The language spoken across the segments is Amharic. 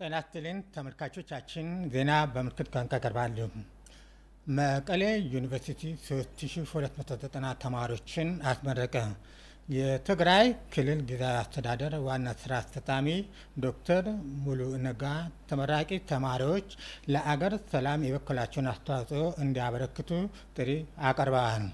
ጤና ይስጥልኝ ተመልካቾቻችን፣ ዜና በምልክት ቋንቋ ቀርባሉ። መቀሌ ዩኒቨርሲቲ 3290 ተማሪዎችን አስመረቀ። የትግራይ ክልል ጊዜያዊ አስተዳደር ዋና ስራ አስፈጻሚ ዶክተር ሙሉ ነጋ ተመራቂ ተማሪዎች ለአገር ሰላም የበኩላቸውን አስተዋጽኦ እንዲያበረክቱ ጥሪ አቀርበዋል።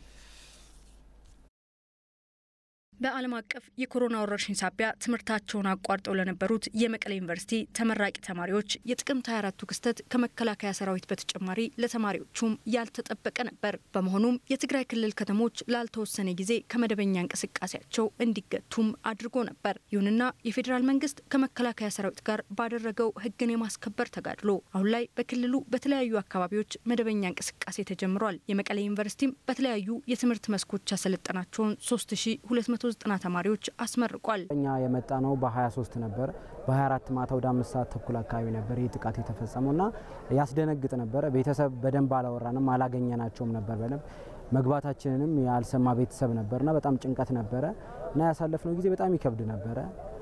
በዓለም አቀፍ የኮሮና ወረርሽኝ ሳቢያ ትምህርታቸውን አቋርጠው ለነበሩት የመቀሌ ዩኒቨርሲቲ ተመራቂ ተማሪዎች የጥቅምት 24ቱ ክስተት ከመከላከያ ሰራዊት በተጨማሪ ለተማሪዎቹም ያልተጠበቀ ነበር። በመሆኑም የትግራይ ክልል ከተሞች ላልተወሰነ ጊዜ ከመደበኛ እንቅስቃሴያቸው እንዲገቱም አድርጎ ነበር። ይሁንና የፌዴራል መንግስት ከመከላከያ ሰራዊት ጋር ባደረገው ሕግን የማስከበር ተጋድሎ አሁን ላይ በክልሉ በተለያዩ አካባቢዎች መደበኛ እንቅስቃሴ ተጀምሯል። የመቀሌ ዩኒቨርሲቲም በተለያዩ የትምህርት መስኮች ያሰለጠናቸውን 3200 ዘጠና ተማሪዎች አስመርቋል። እኛ የመጣ ነው በ23 ነበር። በ24 ማታ ወደ አምስት ሰዓት ተኩል አካባቢ ነበር ይህ ጥቃት የተፈጸመው እና ያስደነግጥ ነበረ። ቤተሰብ በደንብ አላወራንም፣ አላገኘናቸውም ነበር በደንብ መግባታችንንም ያልሰማ ቤተሰብ ነበርና በጣም ጭንቀት ነበረ እና ያሳለፍነው ጊዜ በጣም ይከብድ ነበረ።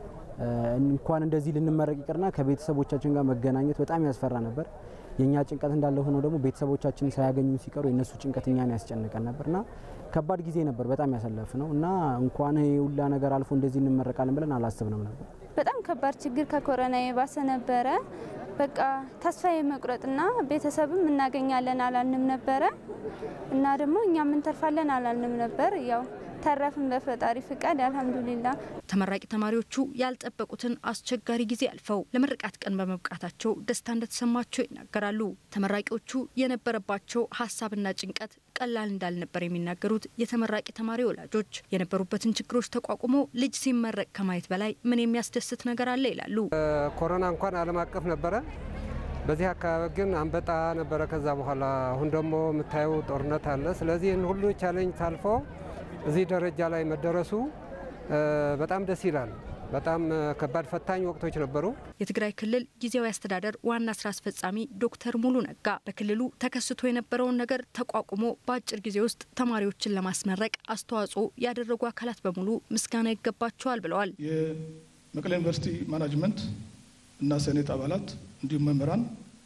እንኳን እንደዚህ ልንመረቅ ይቅርና ከቤተሰቦቻችን ጋር መገናኘት በጣም ያስፈራ ነበር። የእኛ ጭንቀት እንዳለ ሆኖ ደግሞ ቤተሰቦቻችን ሳያገኙ ሲቀሩ የእነሱ ጭንቀት እኛን ያስጨንቀን ነበርና ከባድ ጊዜ ነበር በጣም ያሳለፍ ነው እና እንኳን ሁላ ነገር አልፎ እንደዚህ እንመረቃለን ብለን አላስብንም ነበር። በጣም ከባድ ችግር ከኮረና የባሰ ነበረ። በቃ ተስፋ የመቁረጥና ቤተሰብም እናገኛለን አላልንም ነበረ እና ደግሞ እኛም እንተርፋለን አላልንም ነበር ያው ተረፍን በፈጣሪ ፍቃድ አልሐምዱሊላ። ተመራቂ ተማሪዎቹ ያልጠበቁትን አስቸጋሪ ጊዜ አልፈው ለምርቃት ቀን በመብቃታቸው ደስታ እንደተሰማቸው ይናገራሉ። ተመራቂዎቹ የነበረባቸው ሀሳብና ጭንቀት ቀላል እንዳልነበር የሚናገሩት የተመራቂ ተማሪ ወላጆች የነበሩበትን ችግሮች ተቋቁሞ ልጅ ሲመረቅ ከማየት በላይ ምን የሚያስደስት ነገር አለ ይላሉ። ኮሮና እንኳን ዓለም አቀፍ ነበረ። በዚህ አካባቢ ግን አንበጣ ነበረ። ከዛ በኋላ አሁን ደግሞ የምታየው ጦርነት አለ። ስለዚህ ይህን ሁሉ ቻሌንጅ ታልፎ እዚህ ደረጃ ላይ መደረሱ በጣም ደስ ይላል። በጣም ከባድ ፈታኝ ወቅቶች ነበሩ። የትግራይ ክልል ጊዜያዊ አስተዳደር ዋና ስራ አስፈጻሚ ዶክተር ሙሉ ነጋ በክልሉ ተከስቶ የነበረውን ነገር ተቋቁሞ በአጭር ጊዜ ውስጥ ተማሪዎችን ለማስመረቅ አስተዋጽኦ ያደረጉ አካላት በሙሉ ምስጋና ይገባቸዋል ብለዋል። የመቀሌ ዩኒቨርሲቲ ማናጅመንት እና ሴኔት አባላት እንዲሁም መምህራን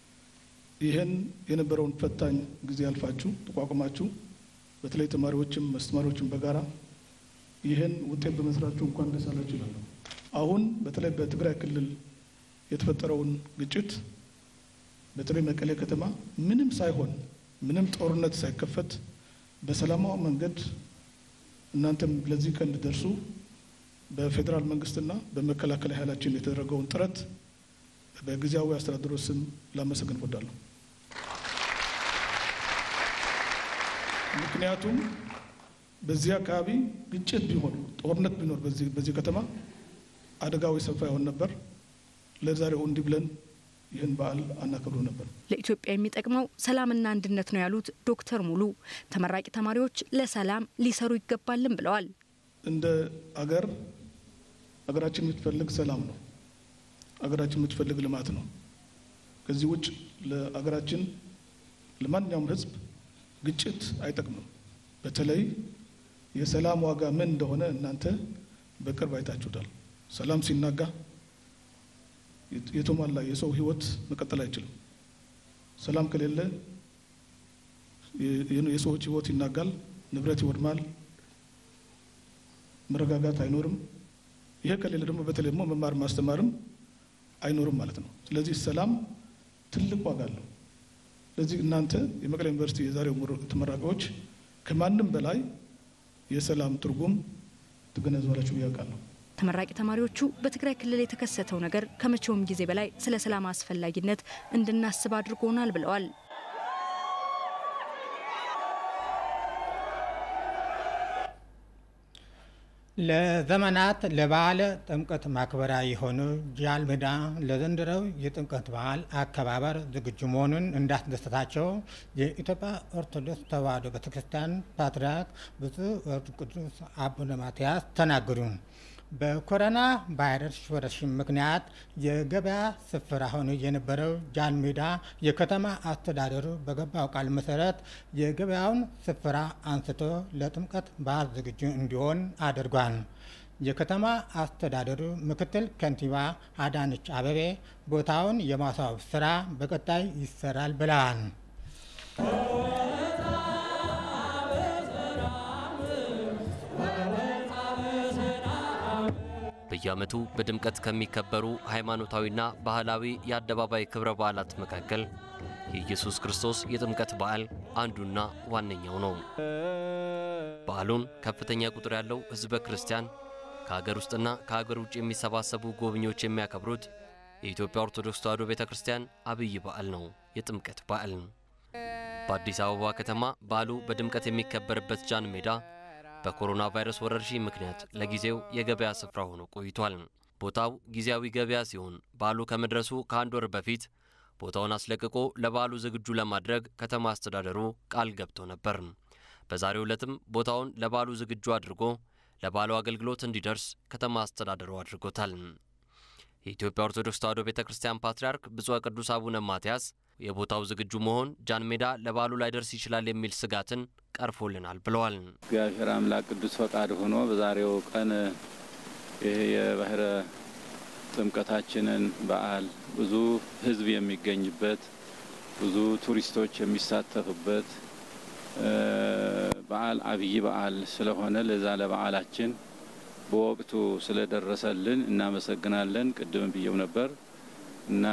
ይህን የነበረውን ፈታኝ ጊዜ አልፋችሁ ተቋቁማችሁ በተለይ ተማሪዎችም አስተማሪዎችም በጋራ ይህን ውጤት በመስራችሁ እንኳን ደስ አላችሁ ይላሉ። አሁን በተለይ በትግራይ ክልል የተፈጠረውን ግጭት በተለይ መቀሌ ከተማ ምንም ሳይሆን ምንም ጦርነት ሳይከፈት በሰላማዊ መንገድ እናንተም ለዚህ ቀን እንድደርሱ በፌዴራል መንግስትና በመከላከያ ኃይላችን የተደረገውን ጥረት በጊዜያዊ አስተዳደሩ ስም ላመሰግን እወዳለሁ። ምክንያቱም በዚህ አካባቢ ግጭት ቢሆን ጦርነት ቢኖር በዚህ ከተማ አደጋው የሰፋ ይሆን ነበር። ለዛሬው እንዲህ ብለን ይህን በዓል አናከብሩ ነበር። ለኢትዮጵያ የሚጠቅመው ሰላምና አንድነት ነው ያሉት ዶክተር ሙሉ ተመራቂ ተማሪዎች ለሰላም ሊሰሩ ይገባልን ብለዋል። እንደ አገር አገራችን የምትፈልግ ሰላም ነው። አገራችን የምትፈልግ ልማት ነው። ከዚህ ውጭ ለአገራችን ለማንኛውም ሕዝብ ግጭት አይጠቅምም። በተለይ የሰላም ዋጋ ምን እንደሆነ እናንተ በቅርብ አይታችሁታል። ሰላም ሲናጋ የተሟላ የሰው ህይወት መቀጠል አይችልም። ሰላም ከሌለ የሰዎች ህይወት ይናጋል፣ ንብረት ይወድማል፣ መረጋጋት አይኖርም። ይሄ ከሌለ ደግሞ በተለይ ደግሞ መማር ማስተማርም አይኖርም ማለት ነው። ስለዚህ ሰላም ትልቅ ዋጋ አለው። ስለዚህ እናንተ የመቀሌ ዩኒቨርሲቲ የዛሬው ተመራቂዎች ከማንም በላይ የሰላም ትርጉም ትገነዘባላችሁ ብዬ አውቃለሁ። ተመራቂ ተማሪዎቹ በትግራይ ክልል የተከሰተው ነገር ከመቼውም ጊዜ በላይ ስለ ሰላም አስፈላጊነት እንድናስብ አድርጎናል ብለዋል። ለዘመናት ለበዓለ ጥምቀት ማክበሪያ የሆኑ ጃልሜዳ ለዘንድሮው የጥምቀት በዓል አከባበር ዝግጁ መሆኑን እንዳስደሰታቸው የኢትዮጵያ ኦርቶዶክስ ተዋሕዶ ቤተክርስቲያን ፓትርያርክ ብፁዕ ወቅዱስ አቡነ ማትያስ ተናገሩ። በኮሮና ቫይረስ ወረርሽኝ ምክንያት የገበያ ስፍራ ሆኖ የነበረው ጃን ሜዳ የከተማ አስተዳደሩ በገባው ቃል መሰረት የገበያውን ስፍራ አንስቶ ለጥምቀት በዓል ዝግጁ እንዲሆን አድርጓል። የከተማ አስተዳደሩ ምክትል ከንቲባ አዳነች አበቤ ቦታውን የማስዋብ ስራ በቀጣይ ይሰራል ብለዋል። በየዓመቱ በድምቀት ከሚከበሩ ሃይማኖታዊና ባህላዊ የአደባባይ ክብረ በዓላት መካከል የኢየሱስ ክርስቶስ የጥምቀት በዓል አንዱና ዋነኛው ነው። በዓሉን ከፍተኛ ቁጥር ያለው ሕዝበ ክርስቲያን ከሀገር ውስጥና ከሀገር ውጭ የሚሰባሰቡ ጎብኚዎች የሚያከብሩት የኢትዮጵያ ኦርቶዶክስ ተዋሕዶ ቤተ ክርስቲያን አብይ በዓል ነው፣ የጥምቀት በዓል። በአዲስ አበባ ከተማ በዓሉ በድምቀት የሚከበርበት ጃን ሜዳ በኮሮና ቫይረስ ወረርሽኝ ምክንያት ለጊዜው የገበያ ስፍራ ሆኖ ቆይቷል። ቦታው ጊዜያዊ ገበያ ሲሆን በዓሉ ከመድረሱ ከአንድ ወር በፊት ቦታውን አስለቅቆ ለበዓሉ ዝግጁ ለማድረግ ከተማ አስተዳደሩ ቃል ገብቶ ነበር። በዛሬው ዕለትም ቦታውን ለበዓሉ ዝግጁ አድርጎ ለበዓሉ አገልግሎት እንዲደርስ ከተማ አስተዳደሩ አድርጎታል። የኢትዮጵያ ኦርቶዶክስ ተዋሕዶ ቤተ ክርስቲያን ፓትርያርክ ብፁዕ ቅዱስ አቡነ ማትያስ የቦታው ዝግጁ መሆን ጃን ሜዳ ለበዓሉ ላይደርስ ይችላል የሚል ስጋትን ቀርፎልናል ብለዋል። እግዚአብሔር አምላክ ቅዱስ ፈቃድ ሆኖ በዛሬው ቀን ይህ የባህረ ጥምቀታችንን በዓል ብዙ ሕዝብ የሚገኝበት ብዙ ቱሪስቶች የሚሳተፉበት በዓል አብይ በዓል ስለሆነ ለዛ ለበዓላችን በወቅቱ ስለደረሰልን እናመሰግናለን። ቅድም ብየው ነበር እና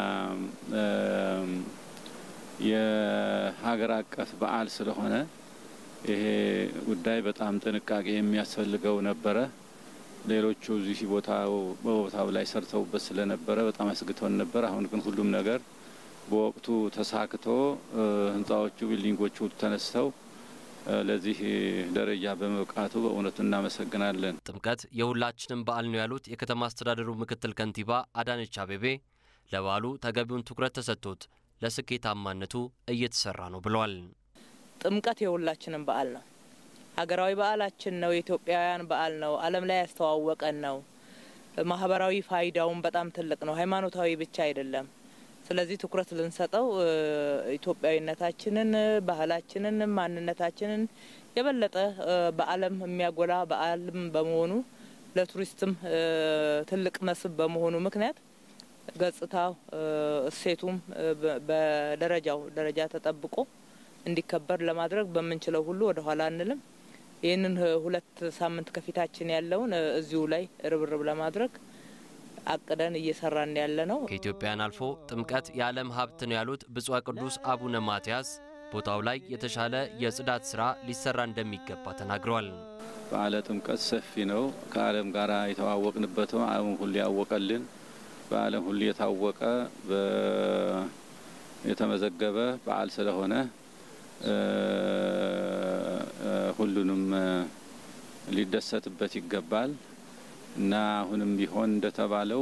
የሀገር አቀፍ በዓል ስለሆነ ይሄ ጉዳይ በጣም ጥንቃቄ የሚያስፈልገው ነበረ። ሌሎቹ እዚህ ቦታው በቦታው ላይ ሰርተውበት ስለነበረ በጣም አስግተውን ነበር። አሁን ግን ሁሉም ነገር በወቅቱ ተሳክቶ ህንፃዎቹ፣ ቢልዲንጎቹ ተነስተው ለዚህ ደረጃ በመብቃቱ በእውነቱ እናመሰግናለን። ጥምቀት የሁላችንም በዓል ነው ያሉት የከተማ አስተዳደሩ ምክትል ከንቲባ አዳነች አቤቤ ለበዓሉ ተገቢውን ትኩረት ተሰጥቶት ለስኬታማነቱ እየተሰራ ነው ብለዋል። ጥምቀት የሁላችንም በዓል ነው። ሀገራዊ በዓላችን ነው። የኢትዮጵያውያን በዓል ነው። ዓለም ላይ ያስተዋወቀን ነው። ማህበራዊ ፋይዳውን በጣም ትልቅ ነው። ሃይማኖታዊ ብቻ አይደለም። ስለዚህ ትኩረት ልንሰጠው ኢትዮጵያዊነታችንን፣ ባህላችንን፣ ማንነታችንን የበለጠ በዓለም የሚያጎላ በዓልም በመሆኑ ለቱሪስትም ትልቅ መስህብ በመሆኑ ምክንያት ገጽታው እሴቱም በደረጃው ደረጃ ተጠብቆ እንዲከበር ለማድረግ በምንችለው ሁሉ ወደ ኋላ አንልም። ይህንን ሁለት ሳምንት ከፊታችን ያለውን እዚሁ ላይ ርብርብ ለማድረግ አቅደን እየሰራን ያለ ነው። ከኢትዮጵያን አልፎ ጥምቀት የዓለም ሀብት ነው ያሉት ብፁዕ ቅዱስ አቡነ ማትያስ ቦታው ላይ የተሻለ የጽዳት ስራ ሊሰራ እንደሚገባ ተናግረዋል። በዓለ ጥምቀት ሰፊ ነው። ከዓለም ጋር የተዋወቅንበት ነው። ዓለም ሁሉ ያወቀልን በዓለም ሁሉ የታወቀ የተመዘገበ በዓል ስለሆነ ሁሉንም ሊደሰትበት ይገባል እና አሁንም ቢሆን እንደተባለው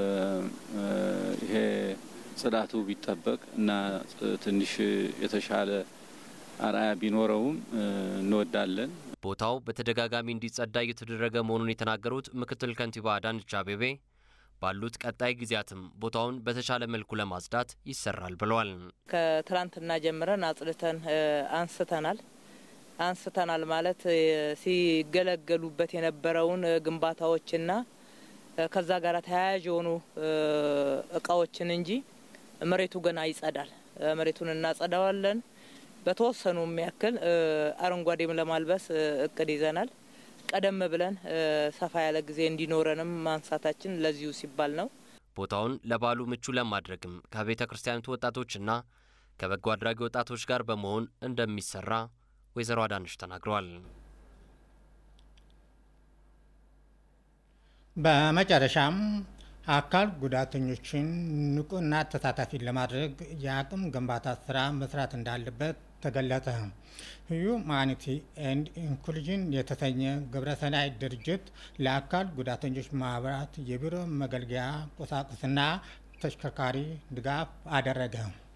ይሄ ጽዳቱ ቢጠበቅ እና ትንሽ የተሻለ አርአያ ቢኖረውም እንወዳለን። ቦታው በተደጋጋሚ እንዲጸዳ እየተደረገ መሆኑን የተናገሩት ምክትል ከንቲባ አዳነች አቤቤ ባሉት ቀጣይ ጊዜያትም ቦታውን በተሻለ መልኩ ለማጽዳት ይሰራል ብለዋል። ከትላንትና ጀምረን አጽድተን አንስተናል። አንስተናል ማለት ሲገለገሉበት የነበረውን ግንባታዎችና ከዛ ጋር ተያያዥ የሆኑ እቃዎችን እንጂ መሬቱ ገና ይጸዳል። መሬቱን እናጸዳዋለን። በተወሰኑ የሚያክል አረንጓዴም ለማልበስ እቅድ ይዘናል። ቀደም ብለን ሰፋ ያለ ጊዜ እንዲኖረንም ማንሳታችን ለዚሁ ሲባል ነው። ቦታውን ለበዓሉ ምቹ ለማድረግም ከቤተ ክርስቲያኒቱ ወጣቶችና ከበጎ አድራጊ ወጣቶች ጋር በመሆን እንደሚሰራ ወይዘሮ አዳነች ተናግረዋል። በመጨረሻም አካል ጉዳተኞችን ንቁና ተሳታፊ ለማድረግ የአቅም ግንባታ ስራ መስራት እንዳለበት ተገለጸ። ሁማኒቲ ኤንድ ኢንክሉዥን የተሰኘ ግብረሰናይ ድርጅት ለአካል ጉዳተኞች ማህበራት የቢሮ መገልገያ ቁሳቁስና ተሽከርካሪ ድጋፍ አደረገ።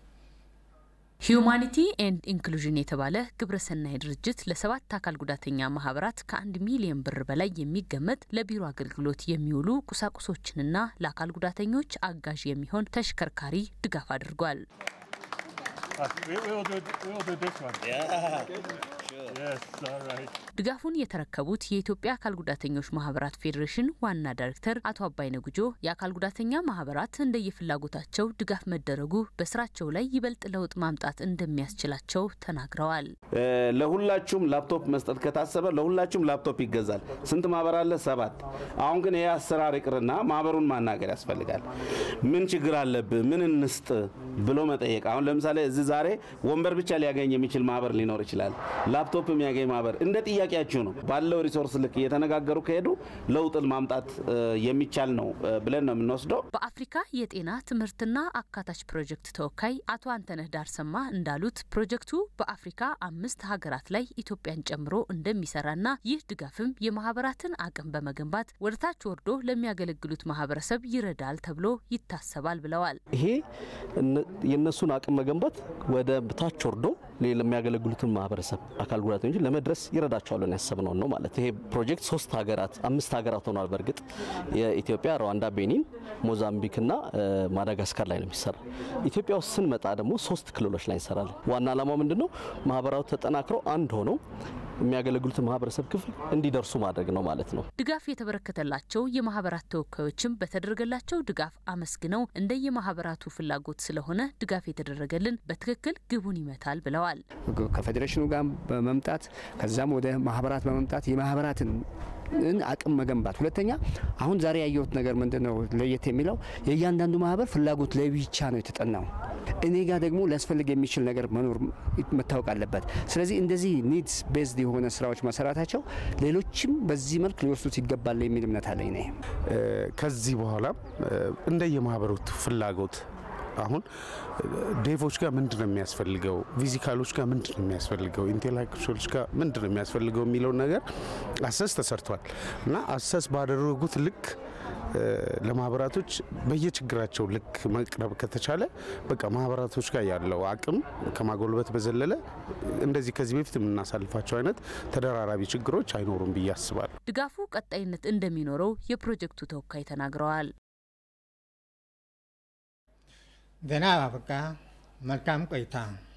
ሂዩማኒቲ ኤንድ ኢንክሉዥን የተባለ ግብረሰናይ ድርጅት ለሰባት አካል ጉዳተኛ ማህበራት ከአንድ ሚሊዮን ብር በላይ የሚገመት ለቢሮ አገልግሎት የሚውሉ ቁሳቁሶችንና ለአካል ጉዳተኞች አጋዥ የሚሆን ተሽከርካሪ ድጋፍ አድርጓል። ድጋፉን የተረከቡት የኢትዮጵያ አካል ጉዳተኞች ማህበራት ፌዴሬሽን ዋና ዳይሬክተር አቶ አባይነ ጉጆ የአካል ጉዳተኛ ማህበራት እንደየፍላጎታቸው ድጋፍ መደረጉ በስራቸው ላይ ይበልጥ ለውጥ ማምጣት እንደሚያስችላቸው ተናግረዋል። ለሁላችሁም ላፕቶፕ መስጠት ከታሰበ ለሁላችሁም ላፕቶፕ ይገዛል። ስንት ማህበር አለ? ሰባት። አሁን ግን ይህ አሰራር ይቅርና ማህበሩን ማናገር ያስፈልጋል። ምን ችግር አለብህ? ምን እንስጥ ብሎ መጠየቅ። አሁን ለምሳሌ እዚህ ዛሬ ወንበር ብቻ ሊያገኝ የሚችል ማህበር ሊኖር ይችላል። ላፕቶፕ የሚያገኝ ማህበር እንደ ጥያቄያችሁ ነው። ባለው ሪሶርስ ልክ እየተነጋገሩ ከሄዱ ለውጥን ማምጣት የሚቻል ነው ብለን ነው የምንወስደው። በአፍሪካ የጤና ትምህርትና አካታች ፕሮጀክት ተወካይ አቶ አንተነህ ዳርሰማ እንዳሉት ፕሮጀክቱ በአፍሪካ አምስት ሀገራት ላይ ኢትዮጵያን ጨምሮ እንደሚሰራና ይህ ድጋፍም የማህበራትን አቅም በመገንባት ወደ ታች ወርዶ ለሚያገለግሉት ማህበረሰብ ይረዳል ተብሎ ይታሰባል ብለዋል። ይሄ የእነሱን አቅም መገንባት ወደ ታች ወርዶ ለሚያገለግሉትን ማህበረሰብ አካል ጉዳተኞች ለመድረስ ይረዳቸዋል ያሰብነው ነው ማለት። ይሄ ፕሮጀክት ሶስት ሀገራት አምስት ሀገራት ሆኗል። በእርግጥ የኢትዮጵያ፣ ሩዋንዳ፣ ቤኒን፣ ሞዛምቢክና ማዳጋስካር ላይ ነው የሚሰራ። ኢትዮጵያ ውስጥ ስንመጣ ደግሞ ሶስት ክልሎች ላይ እንሰራለን። ዋና ዓላማው ምንድን ነው? ማህበራቱ ተጠናክረው አንድ ሆነው የሚያገለግሉትን ማህበረሰብ ክፍል እንዲደርሱ ማድረግ ነው ማለት ነው። ድጋፍ የተበረከተላቸው የማህበራት ተወካዮችም በተደረገላቸው ድጋፍ አመስግነው እንደ የማህበራቱ ፍላጎት ስለሆነ ድጋፍ የተደረገልን በትክክል ግቡን ይመታል ብለዋል። ከፌዴሬሽኑ ጋር በመምጣት ከዛም ወደ ማህበራት በመምጣት የማህበራትን አቅም መገንባት። ሁለተኛ አሁን ዛሬ ያየሁት ነገር ምንድን ነው ለየት የሚለው የእያንዳንዱ ማህበር ፍላጎት ለብቻ ነው የተጠናው። እኔ ጋር ደግሞ ሊያስፈልግ የሚችል ነገር መኖር መታወቅ አለበት። ስለዚህ እንደዚህ ኒድስ ቤዝድ የሆነ ስራዎች መሰራታቸው ሌሎችም በዚህ መልክ ሊወስዱት ይገባል የሚል እምነት አለኝ ነ ከዚህ በኋላ እንደየማህበሩት ፍላጎት አሁን ዴቮች ጋር ምንድን ነው የሚያስፈልገው፣ ፊዚካሎች ጋር ምንድን ነው የሚያስፈልገው፣ ኢንቴሌክቹዋሎች ጋር ምንድን ነው የሚያስፈልገው የሚለውን ነገር አሰስ ተሰርቷል እና አሰስ ባደረጉት ልክ ለማህበራቶች በየችግራቸው ልክ መቅረብ ከተቻለ በቃ ማህበራቶች ጋር ያለው አቅም ከማጎልበት በዘለለ እንደዚህ ከዚህ በፊት የምናሳልፋቸው አይነት ተደራራቢ ችግሮች አይኖሩም ብዬ አስባለሁ። ድጋፉ ቀጣይነት እንደሚኖረው የፕሮጀክቱ ተወካይ ተናግረዋል። ዜና አበቃ። መልካም ቆይታ